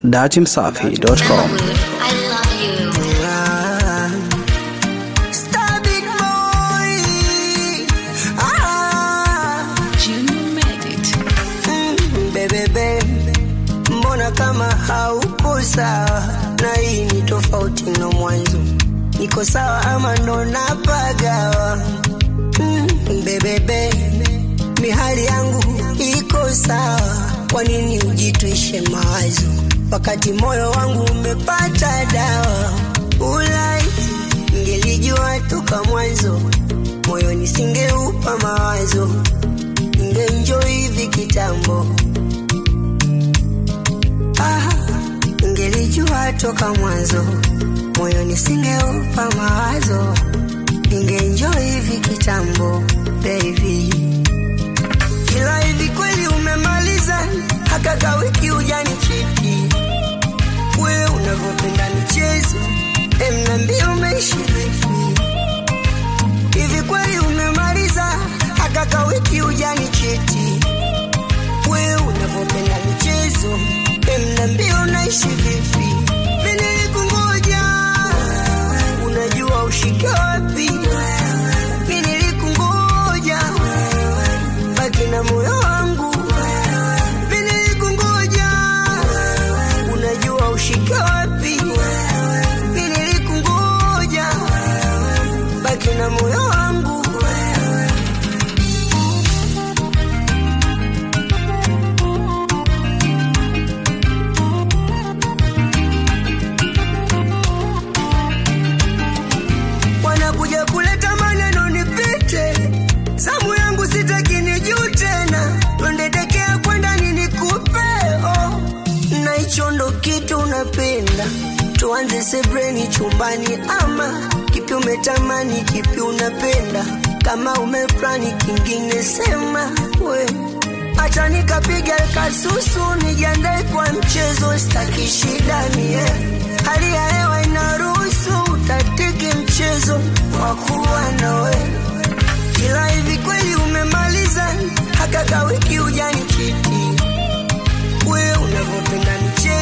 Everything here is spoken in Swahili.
datimsafi.com. I love you. Star big boy. Ah, Junior made it. mm, bebebe, mbona kama hauko sawa? Na hii ni tofauti na mwanzo. Niko sawa ama ndo napagawa? Mm, bebebe, mihali yangu iko sawa. Kwa nini ujitwishe mawazo wakati moyo wangu umepata dawa? Ulai, ngelijua toka mwanzo, moyo nisingeupa mawazo, ningeenjoy hivi kitambo. Ah, ngelijua toka mwanzo, moyo nisingeupa mawazo, ningeenjoy hivi kitambo, baby. Ila hivi kweli umemaliza haka ka wiki ujani chiti we unavyopenda michezo em nambia umeishi vipi hivi kweli umemaliza haka ka wiki ujani chiti we unavyopenda michezo em nambia unaishi vipi mimi nilikungoja unajua ushike wapi mimi nilikungoja baki na moyo wangu mimi nilikungoja unajua ushike wapi mimi nilikungoja baki na moyo wangu wanakuja kuleta maneno nipite zamu yangu sitaki nijuu tena twendedekea kwenda nini kupe oh. na hicho ndo kitu unapenda tuanze sebreni chumbani ama kipi umetamani kipi unapenda kama umeplani kingine sema we hata nikapiga kasusu nijiandae kwa mchezo staki shida mie hali ya hewa inaruhusu utatiki mchezo kwa kuwa nawe ila hivi kweli umemaliza haka ka wiki ujani chiti we unavyopenda michezo